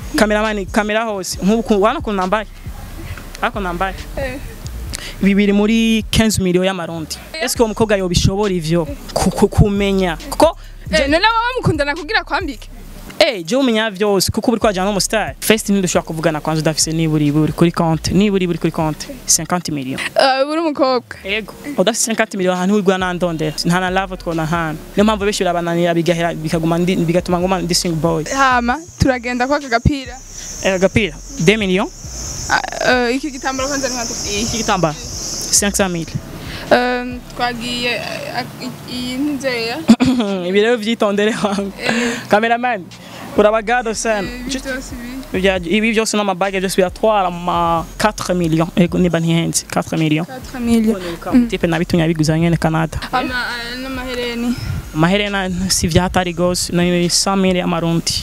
kameramani kamera hose nk'ubu wana kuntu nambaye ariko nambaye Eh. bibiri muri 15 million y'amarundi eske uwo mukobwa yobishobora ivyo Ku- ku- kumenya kuko Eh, none baba mukundana kugira kwambike Eh, je umenya vyose kuko uri kwajana n'umustar first ntidushobora kuvugana kwanza udafise niburi iburi kuri konti niburi iburi kuri konti 50 million Eh, uri umukobwa ego udafise 50 million ahantu wigwa nandondera nta na love twona hano niyo mpamvu benshi birabananira bigahera bikaguma ndi- bigatuma nguma ndi single boy hama turagenda kwa kagapira eh, agapira 2 million Ah, eh, iki gitambaro kwanza ntiwatu iki gitambara 500 mille Eh, twagiye eh, i- iyi nzeya ibi rero vyitondere wangu cameraman urabagado sana ibi byose ibi Ibya- ibi byose n'amabage byose biratwara ma 4 million ego niba ntihenze 4 million 4 million tipe nabitumye abiguza nyene Canada ama eh, n'amahereni amaherena si vyahatari gose ni 100 mille y'amarundi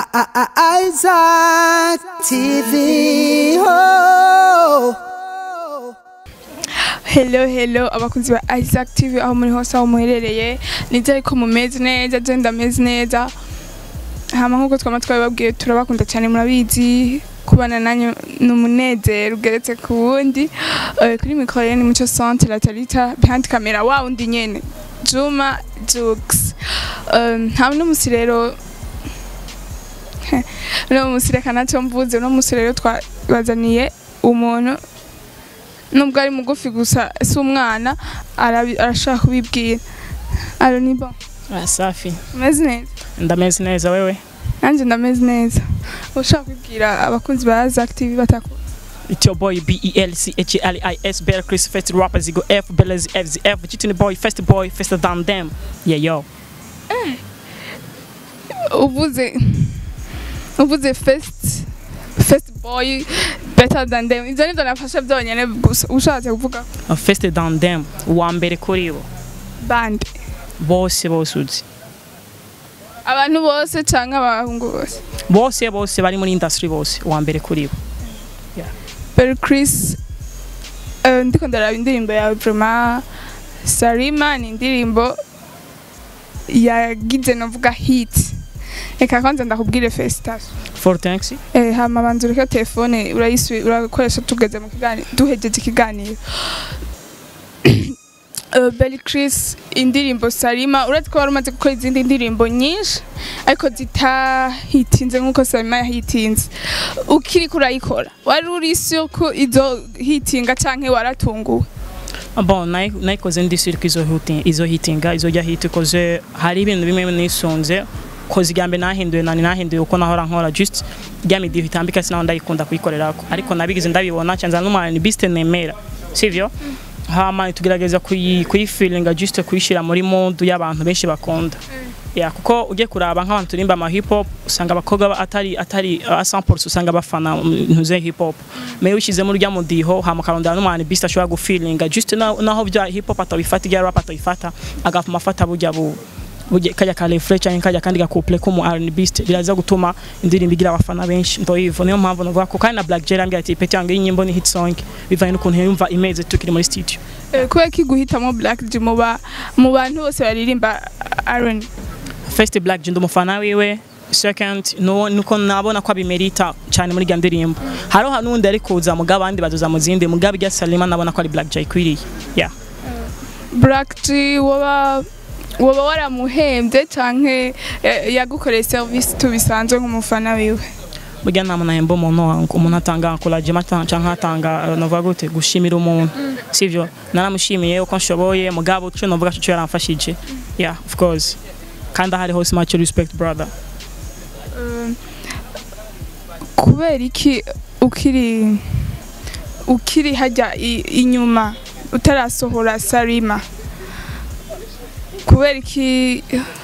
Isaac TV. Oh. hello hello abakunzi ba Isaac TV aho muri hose aho muherereye nizere ko mumeze neza je ndameze neza hama nkuko twama twabibabwiye turabakunda cyane murabizi kubana nanyu ni umunezero ugeretse ku wundi Eh, kuri mikoro rero ni muco centre la talita behind camera wa wundi nyene juma jux Eh, nta n'umusi rero uno musi reka nacyo mvuze uno musi rero twabazaniye umuntu nubwo ari mugufi gusa si umwana arabi- arashaka kubibwira aro ni bo ah, safi umeze neza ndameze neza wewe nanjye ndameze neza ushaka kubibwira abakunzi ba Zack TV bataku It's your boy B E L C H E L I S Better Chris First rapper Zigo F Belez F Z F Chitini boy first boy faster than them yeah yo uvuze uvuze first first boy better than them ibyo nibyo nafashe byonyine gusa ushatse kuvuga Uh, faster than them uwa mbere kuri bo bande bose bose uzi abantu bose cyangwa abahungu bose bose bose bari muri industry bose uwa mbere kuri bo Berry Chris eh, ndiko ndaraba indirimbo yawe vraiment Sarima ni indirimbo yagize novuga hit reka kwanza ndakubwire felicitation for thanks eh, hama banza ureke telefone urayisubi urakoresha tugeze mu kiganiro duhejeje ikiganiro Uh, Belly Chris indirimbo Sarima uretse ko wari umaze gukora izindi ndirimbo nyinshi ariko zitahitinze nk'uko Sarima yahitinze ukiri kurayikora wari uri sure ko izo hitinga canke waratunguwe bon nayi- nayikoze ndi sure ko izo hitinga izo hitinga izo jya hit koze hari ibintu bimwe nisunze koze igambe nahinduye nani nahinduye uko nahora nkora just rya midi bitambika sinaho ndayikunda kuyikorerako ariko nabigize ndabibona cyanza n'umwana ni biste nemera sivyo hama tugerageza kuyi kuyifilinga just kuyishira muri mood y'abantu benshi bakunda ya kuko ugiye kuraba nk'abantu turimba ama hip hop usanga abakobwa ba- atari atari uh, 100% usanga bafana ntuze hip hop mewe ushyizemo urya mudiho hama ukarondera n'umwana beast ashobora gufilinga just na- naho bya hip hop atabifata ibya rap atabifata agafuma afata burya bu burya kajya ka refresh cyangwa kajya kandi gakuple ko mu R&B beast biraza gutuma indirimbo igira abafana benshi ndo hivyo niyo mpamvu navuga ko kandi na Black Jerry ambwira ati pete yange y'inyimbo ni hit song bivanye n'ukuntu yumva imeze tukiri muri studio Eh, kubera ko guhitamo Black G mu ba- mu bantu bose baririmba R&B first black je ndumufana wiwe second no nuko nabona ko abimerita cyane muri gandirimbo haro hanundi ari kuza mugabo abandi bazoza mu zindi mugabo ijya Salima nabona ko ari black jay kwiriye yeah Black G woba woba waramuhembye canke eh, yagukoreye service tubisanzwe nk'umufana wiwe burya nta muntu ahemba umuntu wangu umuntu atanga encouragement ata- cyangwa atanga uh, navuga gute gushimira umuntu sivyo naramushimiye uko nshoboye mugabo cyo navuga cyo yaramfashije yeah of course kandi ahari hose much respect brother Eh, kubera iki ukiri ukiri hajya i- inyuma utarasohora Sarima kubera iki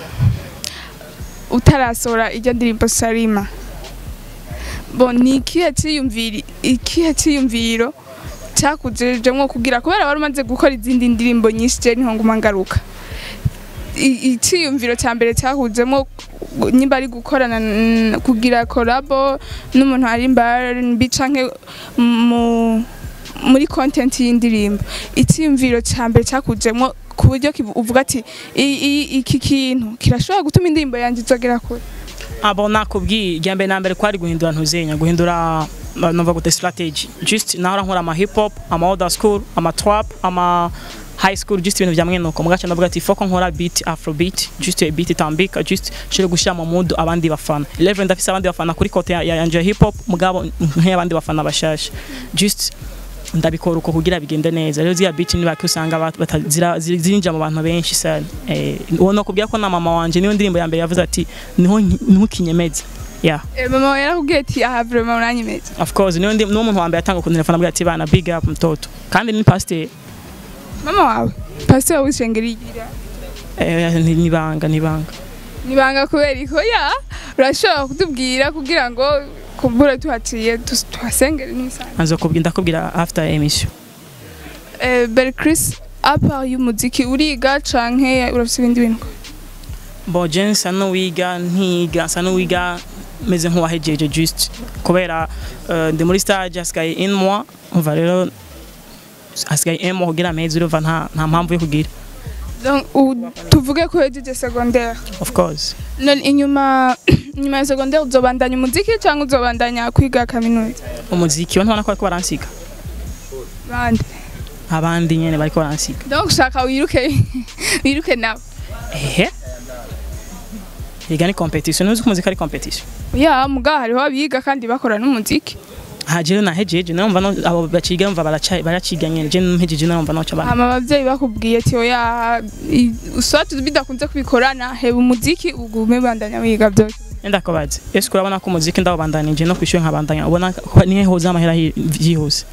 utarasohora ijya ndirimbo Sarima bo ni ikihe cyiyumviri ikihe cyiyumviro cyakujejemwo kugira kubera wari umaze gukora izindi ndirimbo nyinshi je niho nguma ngaruka I- icyiyumviro cya mbere cyahujemo nimba ari gukorana n- kugira kolabo n'umuntu arimba R&B canke mu muri content y'indirimbo icyiyumviro cya mbere cyakujemo ku buryo kivu- uvuga ati "I- i- iki kintu kirashobora gutuma indirimbo yanjye izogera kure abo nakubwiye irya mbere na mbere kwari guhindura ntuzenya guhindura uh, numva gute strategy just nahora nkora ama hip hop ama old school ama trap ama high school just ibintu vyamwe nuko mugaca ndavuga ati foko nkora beat afro beat just a beat itambika just shire gushira mu mood abandi bafana 11 ndafise abandi bafana kuri kote ya, ya yanje ya hip hop mugabo nk'abandi bafana bashasha just ndabikora uko kugira bigende neza rero ziriya beat nibaki usanga bat- bata- zira- ziri- zirinjira mu bantu benshi sana eh uwo no kubwira ko na mama wanje niyo ndirimbo ya mbere yavuze ati niho nki- niho kinyemeza yeah Eh, mama wawe yarakubwiye ati aha vraiment uranyemeza of course niyo ndi niwo muntu wa mbere atanga ku telefone abwira ati bana big up mtoto kandi ni pasteur mama wawe pasiteri w'ishengero igira eh ni- nibanga nibanga nibanga kubera iko ya urashobora kutubwira kugira ngo kumbura tuhaciye tus- tuhasengere n'isanzwe azokubwira ndakubwira after emission Eh, Belle Chris apa y'umuziki uriga canke urafise ibindi bintu bo je nsa n'uwiga ntiga nsa n'uwiga meze nk'uwahejeje just kubera eh, ndi muri stage hasigaye in mois umva rero hasigaye un mois kugira amezi urumva nta nta mpamvu yo kugira Donc, u- tuvuge ko hejeje secondaire of course none inyuma inyuma ya secondaire uzobandanya umuziki cyangwa uzobandanya kwiga kaminuza umuziki ntubona ko bariko baransiga bande abandi nyene bariko baransiga donc ushaka wiruke wiruke nawe ehe Ega ni competition nuzi ko umuziki ari competition ya muga hariho abiga kandi bakora n'umuziki hajero nahejeje numva no abo baciga numva baraca baraciga nyene je mpejeje numva noca bana hama abavyeyi bakubwiye ati oya i- uswati bidakunze kubikorana heba umuziki ugume bandanya wiga byose enda kubaza ese urabona ko umuziki ndawubandanije no kwishyura nkabandanya ubona ko nihe hoza amahera hi- vyihuse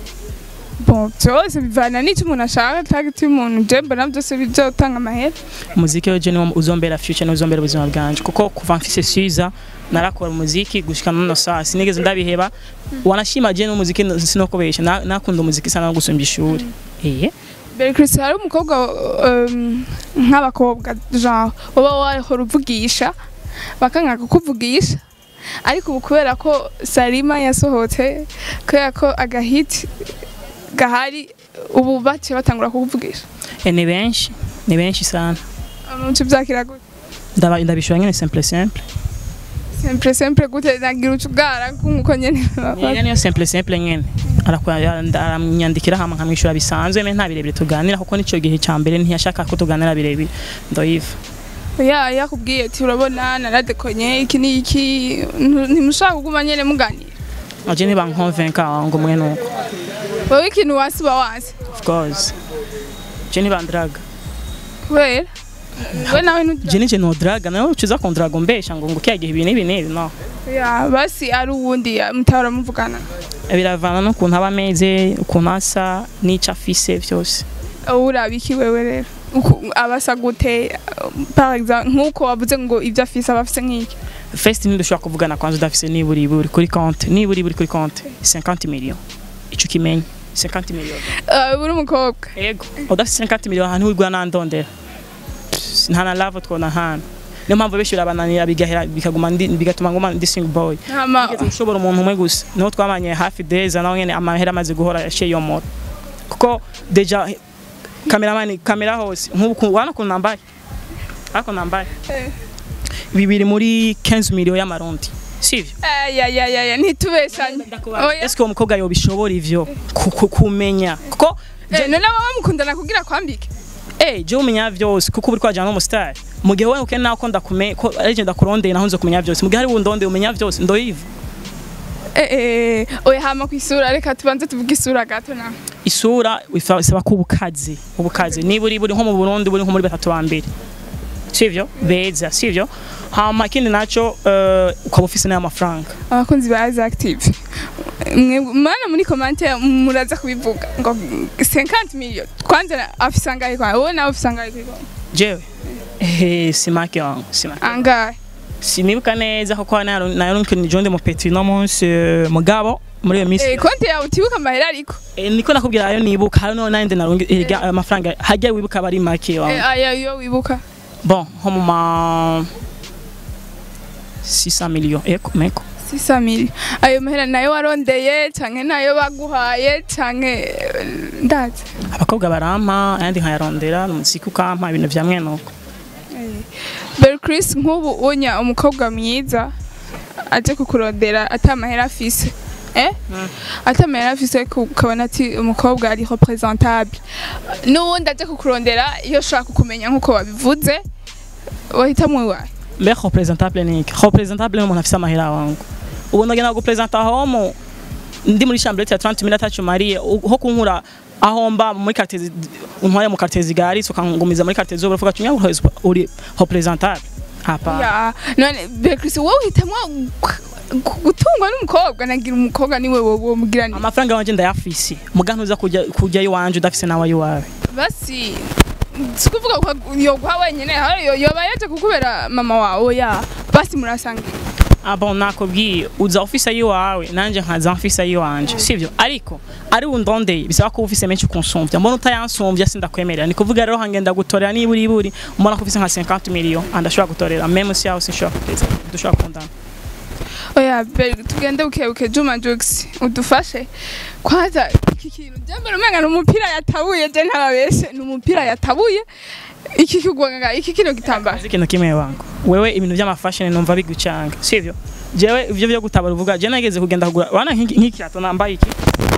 bon byose bivana n'icyo umuntu ashaka target y'umuntu je mbona byose bizotanga amahera umuziki rero je niwo uzombera future niwo uzombera ubuzima bwanje kuko kuva mfise siza narakora umuziki gushika nono saa sinigeze ndabiheba wanashima je n'umuziki sinokubesha Na- nakunda umuziki sana no gusumba ishuri eh Belle Chris hari umukobwa um, nk'abakobwa genre baba wahora uvugisha bakanga kukuvugisha ariko ubu kubera ko Salima yasohotse kubera ko agahiti gahari ubu baciye batangura kukuvugisha Eh, ni benshi ni benshi sana umuco byakira gute ndaba ndabishura nyene simple simple sempre sempre gute nagira ucugara nk'uko nyene Niga niyo simple simple nyene Arakwa- aranyandikira hama nkamwishyura bisanzwe me nta birebire tuganira kuko nico gihe ca mbere ntiyashaka ko tuganira birebire ndoyiva ya yakubwiye ati urabona naradekonye iki ni iki ntu- ntimushaka kuguma nyene muganira aje ntibankonvenka ngo mwe nuko wowe ikintu wasi uba wasi of course je ntibandraga kubera we nawe ntugira je nije nodraga nawe uciza kondraga mbesha ngo ngo kiyagihe ibi n'ibi n'ibi no ya basi ari uwundi ya- mutahora muvugana biravana n'ukuntu aba ameze ukuntu asa n'ico afise vyose wowe uraba iki wewe rero Uku- abasa gute par exemple nk'uko wavuze ngo ibyo afise aba afise nk'iki first ntidushobora kuvugana kwanza udafise nibura iburi kuri konte nibura iburi kuri konte 50 million ico kimenye 50 million Eh, uri umukobwa ego udafise 50 million ahantu wigwa nandondera nta na love twona hano niyo mpamvu benshi birabananira bigahera bikaguma ndi- bigatuma nguma ndi single boy hama Nigeze gushobora umuntu umwe gusa niho twamanye hafi deza nawe nyene amahera amaze guhora yaciye yomora kuko deja kameramani kamera hose nk'ubu ku- wana ukuntu nambaye ariko nambaye Eh. bibiri muri 15 million y'amarundi sivyo Eh, ya ya ya ya ntitubeshanye oya eske uwo mukobwa yobishobora ivyo Ku- ku- kumenya kuko Eh, none wowe mukundana kugira kwambike eh je umenya vyose kuko uri kwajana n'umustar mu gihe wowe ukene nako ndakume ko ari je ndakurondeye naho nzo kumenya vyose mu gihe hari wundonde umenya vyose ndoyiva Eh, eh, oya hama ku isura reka tubanze tuvuge isura gato na isura ifa- isaba ko ubukazi ubukazi niba uri buri nko mu Burundi buri nko muri batatu ba mbere sivyo beza sivyo hama ikindi naco eh, ukaba ufise n'aya mafaranga abakunzi ba Aza Active mwe mana muri commentaire muraza kubivuga ngo 50 million kwanza na- afise angahe kwa wowe nawe ufise angahe kwa jewe eh simake wangu simake angahe sinibuka neza kuko nayo ni jonde mu petri no munsi eh, mugabo muri iyo minsi eh konti yawe utibuka amahera ariko Eh, niko nakubwira ayo nibuka hari no nande narungi eh, ga- amafaranga hajya wibuka bari make wangu eh aya yo wibuka bon nko mu ma 600 millions eko meko 600 million ayo mahera nayo warondeye canke nayo baguhaye canke eh, ndazi abakobwa barampa ayandi nkayarondera umuziki ukampa ibintu vya mwene uko Bel Chris nk'ubu unya umukobwa mwiza aje kukurondera atamahera afise eh atamahera afise ku- ukabona ati umukobwa ari representable n'uwundi aje kukurondera iyo ushaka kumenya nk'uko wabivuze wahitamwo iwawe mbe representable ni iki representable ni umuntu afise amahera wangu ubu ndagenda gupresenta homo ndi muri chambrette ya 30 mille atacu mariye ho kunkura aho mba muri quartier zi- untwaye mu quartier zigaritse ukangumiza muri quartier z'ubuvuga ati "Nyawe uri representable hapa Ya, none Bel Chris wowe uhitamwo gu- gutungwa n'umukobwa nagira umukobwa niwe wowe mugira ni amafaranga wanje ndayafise muga ntuza kujya kujya iwanje udafise nawe iwawe basi si kuvuga ko yoguha wenyine hari yo- yoba yaje kukubera mama wawe ya basi murasangira abo nakubwiye uza ofisa yiwawe nanje nkaza ofisa yiwanje sivyo ariko ari undondeye bisaba ko ufise menshi kunsumvya mbona utayansumvya sindakwemerera ni kuvuga rero hangenda gutorera niburi iburi mbona ko ufise nka 50 million andashobora gutorera même si yaho sinshobora kugeza dushobora kundana oya Bel tugende bukebuke Juma Jux udufashe kwanza iki kintu jambere umenga ni umupira yatabuye je ntababeshe ni umupira yatabuye iki kigwanga iki kino gitambara Uzi ikintu kimwe wangu wewe ibintu by'amafashion numva bigucanga sivyo jewe ivyo byo gutabara uvuga je nageze kugenda kugura wana nk'iki nk'iki kirato nambaye iki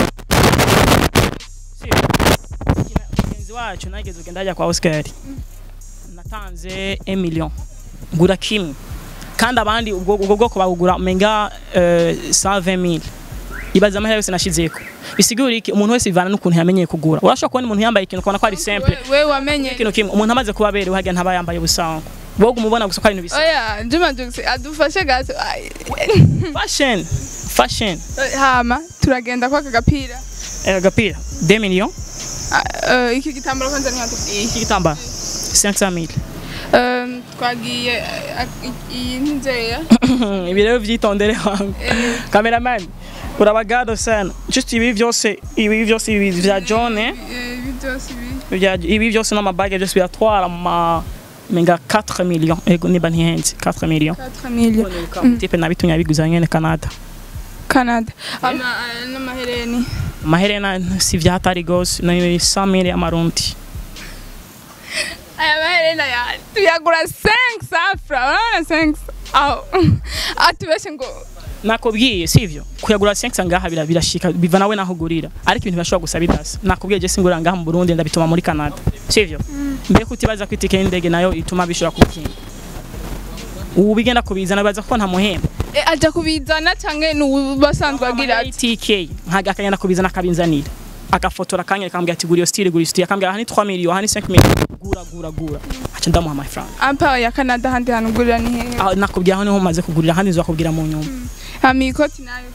Sivyo? mugenzi wacu nageze kugenda hajya kwa Oscar natanze 1 million ngura kimwe kandi abandi ubwo ubwo bwoko bagugura menga eh, 120000 ibaza amahera yose nashizeko bisigura iki umuntu wese ivana n'ukuntu yamenyeye kugura urashobora kubona umuntu yambaye ikintu ukabona ko ari simple we wamenye ikintu kimwe umuntu amaze kuba aberewe hajya ntaba yambaye ubusanzwe wowe umubona gusa ko ari ibintu bisa oya Juma Jux adufashe gato Ai, fashion fashion hama turagenda kwaka gapira eh, agapira 2 millions Ah, eh, iki gitambaro kwanza ni hatubwiye iki gitambara 500000 Um, twagiye eh, ak- iyi nzeya ibi rero vyitondere wangu cameraman urabagado sana just ibi vyose ibi vyose ibi vya John eh ibi byose ibi vya ibi vyose n'amabage byose biratwara ma menga 4 millions ego niba ntihenze 4 millions 4 million tipe nabitumye biguza nyene Canada Canada ama eh, n'amahereni maherena si vya hatari gose ni 100000 y'amarundi aya maherena ya tuyagura 5 safra unaona 5 aho atubeshe ngo nakubwiye sivyo kuyagura 500 ngaha bira- birashika biva nawe naho ugurira ariko ibintu bashobora gusa bidasa nakubwiye je singura ngaha mu Burundi ndabituma muri Canada sivyo mbe kutibaza ko itike y'indege nayo ituma bishobora kukinga ubu bigenda kubizana baza ko nta muhemba eh, aja kubizana canke n'ubasanzwe agira ati itike nkaga akagenda kubizana akabinzanira agafotora akanya akambwira ati gura iyo style gura iyo style akambwira aha ni 3 millions aha ni 5 millions gura gura gura aca ndamuha amafaranga ampa ya Canada handi hantu ugurira ni hehe aho nakubwira aho niho maze kugurira ahandi nzakubwira mu nyuma hama iyi koti nayo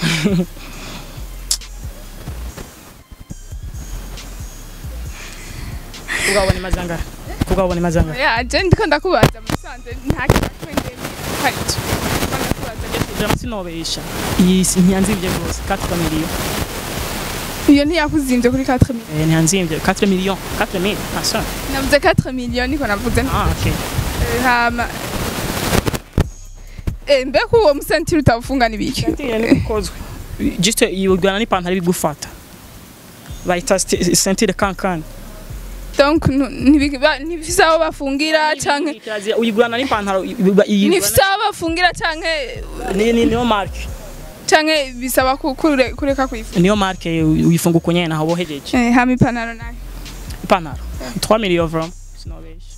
kugabona imazanga kugabona imazanga ya je ndiko ndakubaza musanze nta kintu kimwe karico ndakubaza Vraiment sinobesha iyi si- ntiyanzimvye rwose 4 millions iyo ntiyakuzimbye kuri 4 million Eh, ntiyanzimvye 4 millions 4 mille ah ça navuze 4 million niko navuze ah ok Eh, hama Eh, mbega uwo musentiri utawufunga n'ibiki Sentire ni gukozwe juste yigwana n'ipantaro ibigufata bayita sti- sentire kankani donc nu- ntibi- ba- ntibifise aho bafungira canke Kirazira, uyigurana n'ipantaro iba- iyigurana- ntibifise aho bafungira canke ni ni niyo marke canke bisaba ku- kure- kureka kuyifunga niyo marke uyifunga uko nyene aho bohejeje Eh, hama ipantaro nayo ipantaro 3 millions vraiment sinobesha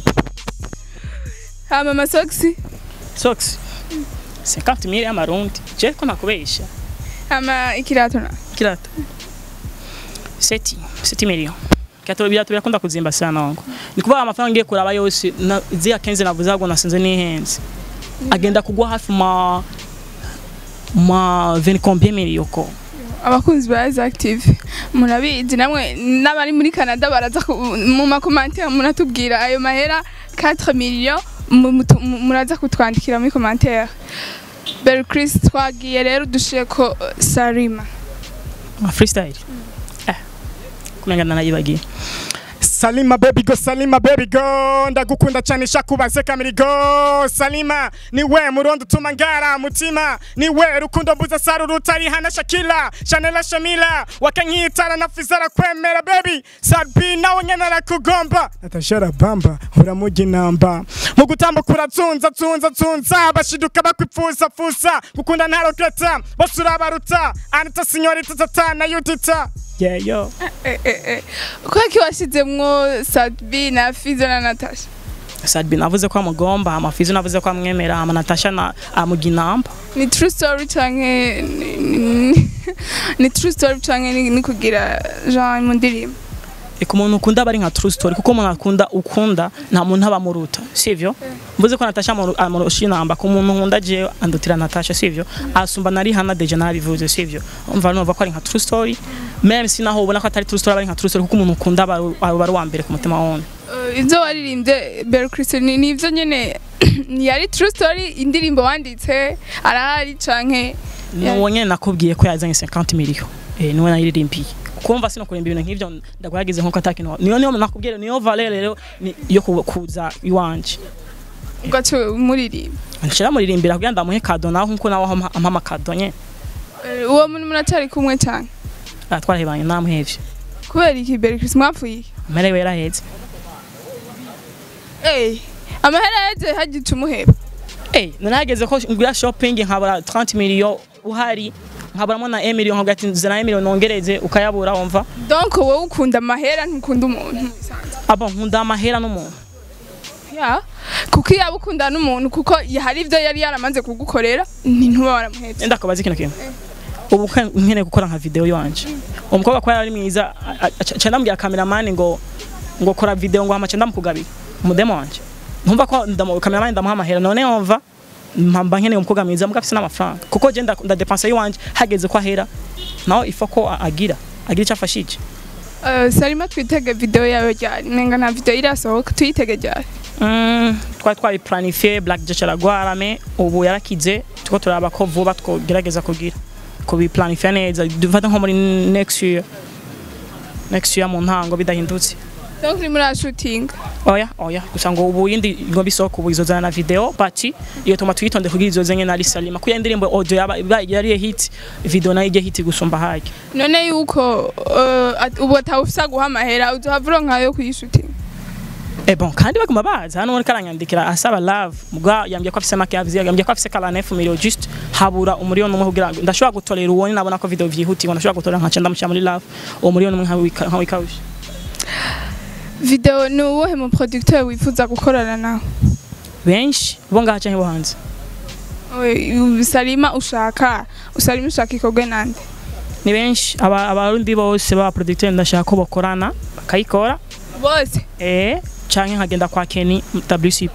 hama amasogisi socks 50 mille y'amarundi je ko nakubesha hama ikirato nayo kirata seti seti millions Kato birato birakunda kuzimba sana wangu ni kuvuga amafaranga ngiye kuraba yose na zia kenze navuze ahubwo nasinze nihenze agenda kugwa hafi ma ma 20 combien millions ko abakunzi ba Rise Active murabizi namwe n'abari muri Canada baraza ku- mu makomantere muratubwira ayo mahera 4 million mu- mutu- mu- muraza kutwandikira muri commentaire Bel Chris twagiye rero dushiye ko uh, Sarima freestyle eh kumenga nanayibagiye Salima baby go Salima baby go ndagukunda cyane shakubaze kamiri go Salima niwe murondo utuma ngara mutima niwe rukundo mbuza saru rutari hana Shakila Chanela Shamila wakankitara na fizara kwemera baby Sabi nawe nyana rakugomba natashara bamba uramugi namba mu gutambuka urazunza zunza zunza bashiduka bakwipfuza fuza gukunda ntaroketa bose urabaruta anita sinyorita tata na yudita yeah yo Eh, eh, eh. kwaki washizemwo sadbi na fizo na natasha Sadbi navuze ko amugomba amafizi navuze ko amwemera ama Natasha na amuginamba ni true story canke ni- ni- ni true story canke ni ni kugira genre mu ndirimbo Eko umuntu ukunda bari nka true story kuko umuntu akunda ukunda nta muntu aba muruta sivyo mvuze ko Natasha amu- amurusha inamba ku muntu nkunda je andutira Natasha sivyo asumba nari hana deja nabivuze sivyo umva numva ko ari nka true story même si naho ubona ko atari true story bari nka true story kuko umuntu ukunda aba aba ari uwa mbere ku mutima wone Eh, ivyo waririmbye Bell Christian ni ivyo nyene yari true story indirimbo wanditse arahari canke nuwo nyene nakubwiye ko yazanye 50 million eh niwe nayiririmbiye kumva sino kurimba ibintu nk'ivyo ndagwagize nkuko atakintu niyo niyo nakubwiye niyo valeur rero ni- yo ku- kuza iwanje ugaca muririmba nshira muririmbira kugira ndamuhe kado naho nkuko nawe ampa ampa amakado nye Eh, uwo muntu munacari kumwe canke Ah, twarahebanye namuhevye kubera iki Bell Christian mwapfuye iki? merewe yaraheze Eh, amahera yaje hagica umuheba eh nanageze ko ngura shopping nkabura 30 million uhari nkaburamo na 1 million nkavuga ati zana 1 million nongereze ukayabura wumva donc wowe ukunda amahera ntukunda umuntu abo nkunda amahera n'umuntu ya kuko iyo ukunda n'umuntu kuko hari ibyo yari yaramaze kugukorera ntuba waramuhetse enda kubaza ikintu kimwe ubu ka- nkeneye gukora nka video yanje umukobwa ko yari mwiza aca ndambwira cameraman ngo ngo kora video ngo hamace ndamukugabira umudemo wanje ntumva ko ndamu cameraman ndamuha amahera none yumva mpamba nkeneye umukobwa mwiza muga afise n'amafaranga kuko je nda ndadepensa yiwanje hageze ko ahera naho ifa ko a- agira agira icyo afashije Eh, sarima twitege video yawe ryari nenga nta video irasohoka tuyitege ryari Mm, twari twabiplanifiye Black Jack aragwara me ubu yarakize tuko turaba ko vuba twogerageza kugira kubiplanifiya neza dufata nko muri next year next year mu ntango bidahindutse donc uri muri shooting oya oya gusa ngo ubu yindi ngo bisohoka ubu izozana na video bati iyo tuma twitonde kugira izoze nye na Salima kuya indirimbo audio yaba iba- yari hit video nayo ijye hit gusumba hake none yuko eh, at- ubu atawufisa guha amahera uzohavura nkayo kuyishuting Eh bon kandi baguma baza hano muri karanyandikira asaba love mugwa yambye ko afise make yavuze yambye ko afise kala 9 million just habura umuriyoni umwe kugira ngo ndashobora gutolera uwoni nabona ko video vyihutirwa ndashobora gutolera nkaca ndamushyira muri love uwo muriyoni umwe nkawika- nkawikawusha video ni uwuhe mu producteur wifuza gukorana nawe benshi bo ngaha canke bo hanze Oye, sarima ushaka usarima ushaka ikorwe nande ni benshi aba abarundi bose baba producteur ndashaka ko bakorana bakayikora bose eh canke nkagenda kwa Kenny WCP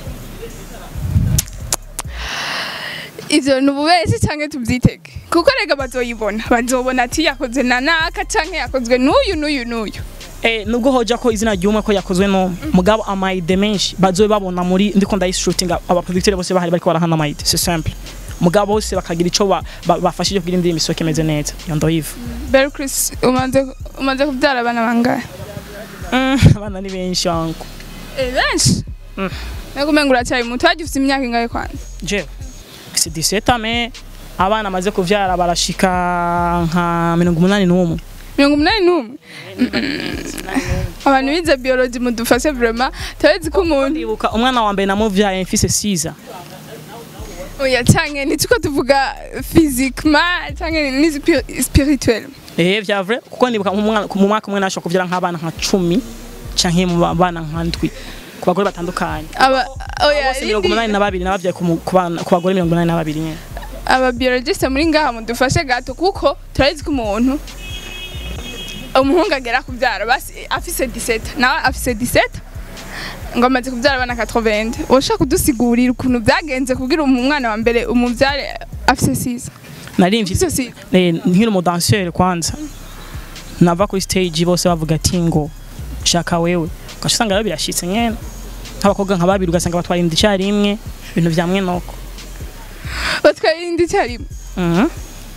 ivyo ni ububeshyi canke tuvyitege kuko rega bazoyibona bazobona ati yakoze na naka canke yakozwe n'uyu n'uyu n'uyu Eh, nubwo hoja ko izina ry'umwe ko yakozwe no mugabo amaide menshi bazobe babona muri ndiko ndayishootinga aba producteur bose bahari bariko barahana amaide c'est simple mugabo bose bakagira ico ba- ba- bafashije kugira indirimbo isoke imeze neza iyo ndoyiva Bell Chris umaze umaze kubyara abana bangahe Mm, abana ni benshi wangu eh benshi Mm. Nego mengo uracyari muto waje ufite imyaka ingahe kwanza je c'est 17 ans mais abana amaze kuvyara barashika nka mirongo umunani n'umwe mirongo umunani n'umwe abantu bize biology mudufashe vraiment turazi ko umuntu ndibuka umwana wa mbere namuvyaye mfise 6 oya canke ntituko tuvuga physiquement canke ni spi- spirituel eh vya vrai kuko ndibuka mu mwana- mu mwaka umwe nashobora kuvyara nk'abana nka 10 canke mu bana nka ndwi ku bagore batandukanye aba oya bose mirongo indi- umunani na babiri nabavyaye ku mu- ku bana- ku bagore mirongo inani na babiri nyene aba biologiste muri ngaha mudufashe gato kuko turazi ko umuntu umuhungu agera kubyara basi afise 17 nawe afise 17 ngo amaze kubyara abana 80 woshaka kudusigurira ukuntu byagenze kugira umwana wa mbere umubyare afise 6 narimvye afise 6 eh, nkiri umudanseur kwanza nava kuri stage bose bavuga ati ngo shaka wewe ugaca usanga rero birashitse nyene nk'abakobwa nka babiri ugasanga batwara inda icyarimwe ibintu vya mwenoko batwaye indi cyarimwe Mhm.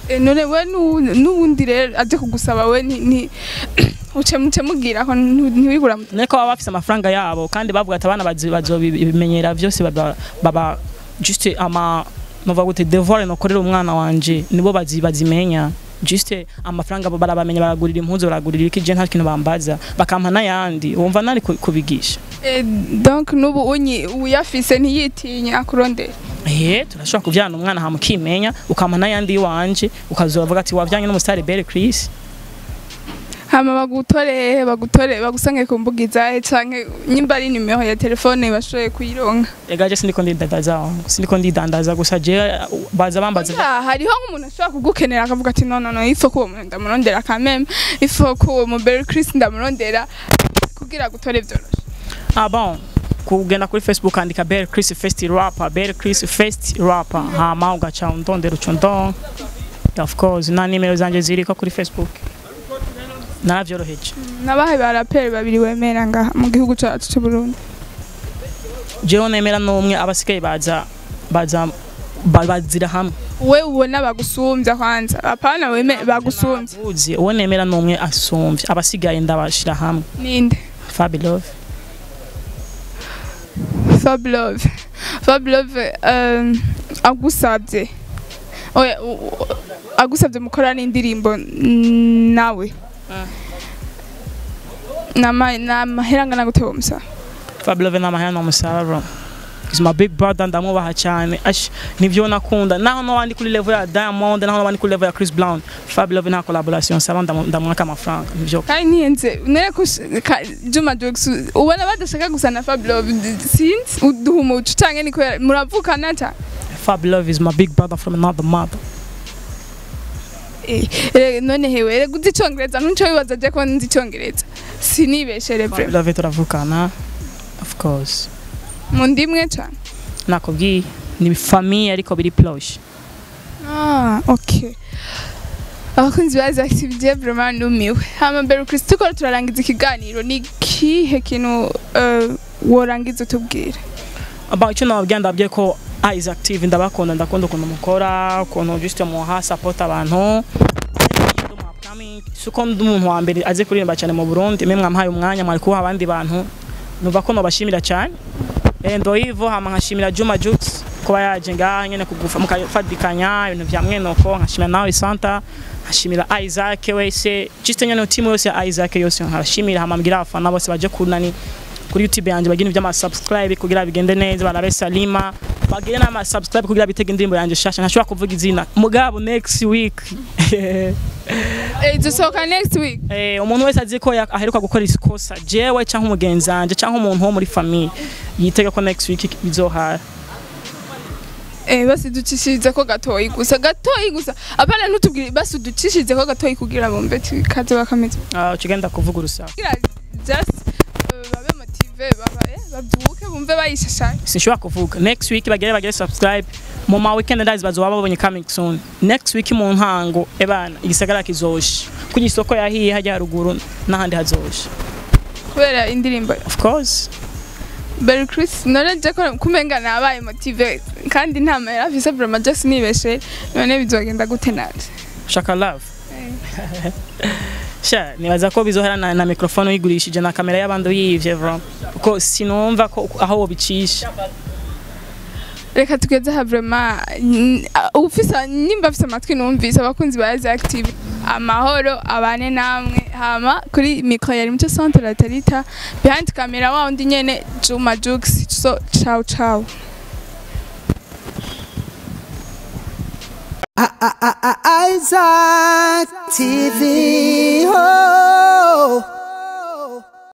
Eh, none we nu- n'ubundi rero aje kugusaba we ni- ni uce muce mubwira ko ntu- ntiwigura mu- niko baba bafise amafaranga yabo kandi bavuga ati abana bazi- bazobimenyera byose baba baba juste ama nova gute devoir nokorera umwana wanje nibo bazi bazimenya juste amafaranga bo barabamenya baragurira impuzu baragurira iki je nta kintu bambaza bakampa n'ayandi wumva nari ku- kubigisha Eh, donc n'ubu unyi uyafise ntiyitinya akurondera eh turashobora kuvyana umwana hamukimenya ukampa n'ayandi iwanje ukazovuga ati wavyanye n'umusitari Belle Chris hama bagutore bagutore bagusange ku mbuga izahe canke nyimba ari nimero ya telefone bashoboye kuyironka ega je sindiko ndidandaza wangu sindiko ndidandaza gusa je baza bambaza Ah, hariho nk'umuntu ashobora kugukenera akavuga ati no no no ifo ko uwo muntu ndamurondera kameme ifo ko uwo muberi Chris ndamurondera kugira gutore vyoroshe Ah bon, kugenda kuri Facebook andika Belle Chris First Rapper, Belle Chris First Rapper. Hama ugaca undondera ucundon. Of course, na nimero zanje ziriko kuri Facebook. Naravyoroheje. nabahe ba raperi babiri wemera ngaha mu gihugu cacu c'u Burundi Jewe nemera n'umwe abasigaye baza baza ba- bazira hamwe. we ubona bagusumvya kwanza apana weme bagusumvya Uzi, uwo nemera n'umwe asumvye. Abasigaye ndabashira hamwe. ninde Fabi Love. Fab Love Fab Love um, agusabye oya u- u- agusabye mukorana indirimbo mm, nawe nama namahera angana gute uwo musaba Fabi Love n'amahera n'umusaruro. He's my big brother ndamubaha cyane. Ash nivyo nakunda. Naho no wandi kuri level ya Diamond, naho no wandi kuri level ya Chris Brown. Fabi Love nta collaboration saba ndamu- ndamwaka amafaranga. Nivyo. kandi ntiyenze nere ko sh- ka- Juma Jux ubona badashaka gusa na Fab Love sinzi uduha umuco canke ni kubera muravukana ta Fab Love is my big brother from another mother. Eh, eh, none hewe rega uzi icongereza ntuco wibaza je ko nzi icongereza sinibeshere Fab vrema Love turavukana. Of course. mu ndimwe cane Nakubwiye ni famille ariko biri plosh. Ah, ok. Abakunzi ba Active vraiment numiwe. Hama mbere Kristo tuko turarangiza ikiganiro ni kihe kintu eh, worangiza utubwira? Aba icyo nababwiye ndabwiye ko Isaac TV ndabakunda ndakunda ukuntu mukora, ukuntu just muha support abantu. suko ndi umuntu wa mbere azi kuririmba cyane mu Burundi mwe mwampaye umwanya mwari kuha abandi bantu numva ko nobashimira cyane Eh, ndo hivyo hama nkashimira Juma Jux kuba yaje ngaha nyene kugufa mukafadikanya ibintu vya mwenoko nkashimira nawe Santa nkashimira Isaac wese just nyene timu yose ya Isaac yose nkashimira hama mbwira abafana bose baje kunani kuri YouTube yanje bagire ivyama subscribe kugira bigende neza barabe Salima bagire nama subscribe kugira bitege indirimbo yanje shasha ntashobora kuvuga izina mugabo next week Eh, dusohoka next week. Eh, umuntu wese azi ko ya- aheruka gukora ikosa jewe canke umugenzi wanje canke umuntu wo muri famille yitega ko next week bizohara Eh, basi ducishirize ko gatoyi gusa gatoyi gusa apana ntutubwire basi ducishirize ko gatoyi kugira bombe kaze bakameze Ah, ukigenda kuvuga urusaku kugira just eh, babe motive baba eh, babyuke bumve bayishashanya sinshobora kuvuga next week bagere bagere subscribe mu ma weekend ndazi bazoba babonye coming soon next week mu ntango ebana igisagara kizosha kugira isoko yahiye hajya haruguru n'ahandi hazosha kubera indirimbo of course Berry Chris naraje ko kumenga nabaye motive kandi nta mahera afise vraiment just nibeshe none bizogenda gute nanje shaka love sha nibaza ko bizohera na, na microphone uyigurishije na kamera y'abandi uyivye vro kuko sinumva ko aho wobicisha reka tugeze aha vraiment n- a- ufise nimba afise amatwi numvise abakunzi ba Azi Active amahoro abane namwe hama kuri micro yari muco centre la Tarita behind camera wa undi nyene Juma Jux so ciao ciao Isaac TV. Oh.